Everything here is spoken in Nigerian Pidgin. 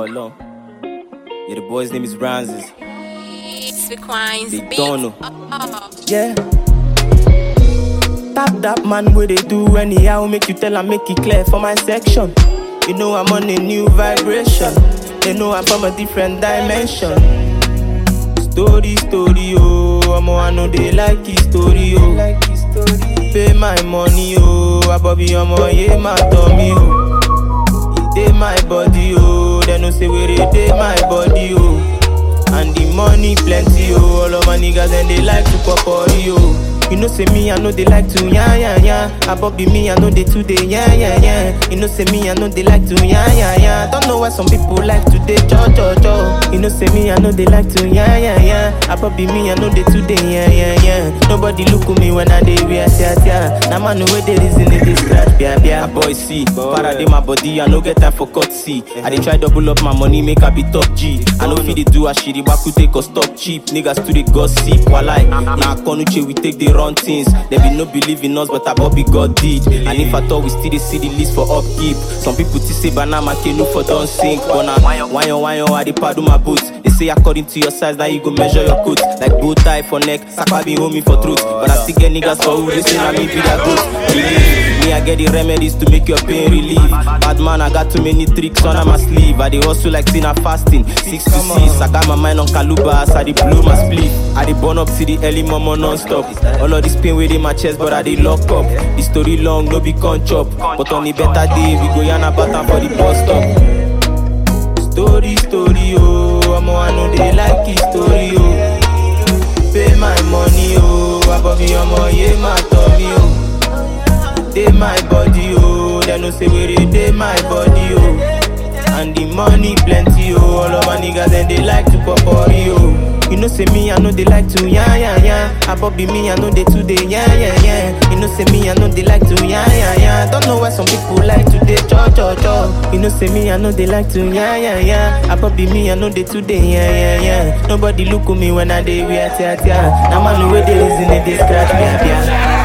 Ọlọ́run. Yeah, the boy's name is Ranzis. Sequines They beat. don't know. Oh. Yeah. Tap that man where they do anyhow, make you tell and make it clear for my section. You know I'm on a new vibration. They know I'm from a different dimension. Story, story, oh, I'm I know they like his story, oh. Pay my money, oh, Abobi, omo, yeah, my tummy, oh. It dey my body, oh, they no say where it dey my body, oh. And the money plenty, oh, all of my niggas and they like to pop oh. You know say me, I know they like to yeah yeah yeah. Abobi me, I know they too they yeah yeah yeah. You know say me, I know they like to yeah yeah yeah. Don't know why some people like to they cho cho cho. You know say me, I know they like to yeah yeah yeah. Abobi me, I know they too they yeah yeah yeah. Nobody look at me when I dey wear tia tia. Now man know where they reason it they scratch bia bia. Boy see, para dey my body, I no get time for cut see. I dey try double up my money, make I be top G. I know fit dey do a shiri, baku take us stop cheap. Niggas to the gossip, walai. Now Konuche we take the run things. They be no believe in us, but I Bobby God did. And if I thought we still dey see the list for upkeep, some people to say banana canoe for don't sink. But now, why why why I dey paddle my boots. They say according to your size, now you go measure your coat. Like bow tie for neck, sakwa be homie for truth. But I still get niggas for who they say na me be that goat. Believe me, I get the remedies to make your pain relief. Bad man, I got too many tricks on my sleeve. I dey hustle like Tina fasting. Six to six, I got my mind on Kaluba, so I dey blow my split. I dey burn up to the early mama non-stop. All of this pain within my chest, but I dey lock up. The story long, no be con chop. But on the better day, we go yarn about am for the bus stop. Story, story, oh, omo, I know they like his story, oh. Pay my money, oh, Abobi, omo, yeah, my tummy, oh. Dey my body, oh, they no say where it dey my body, oh. And the money plenty, oh, all of my niggas and they like to pop oh. You know say me, I know they like to yeah yeah yeah. Abobi me, I know they too they yeah yeah yeah. You know say me, I know they like to yeah yeah yeah. Don't know why some people like to they cho cho cho. You know say me, I know they like to yeah yeah yeah. Abobi me, I know they too they yeah yeah yeah. Nobody look at me when I dey wear tia tia. Now man the way they reason it, they scratch me yeah.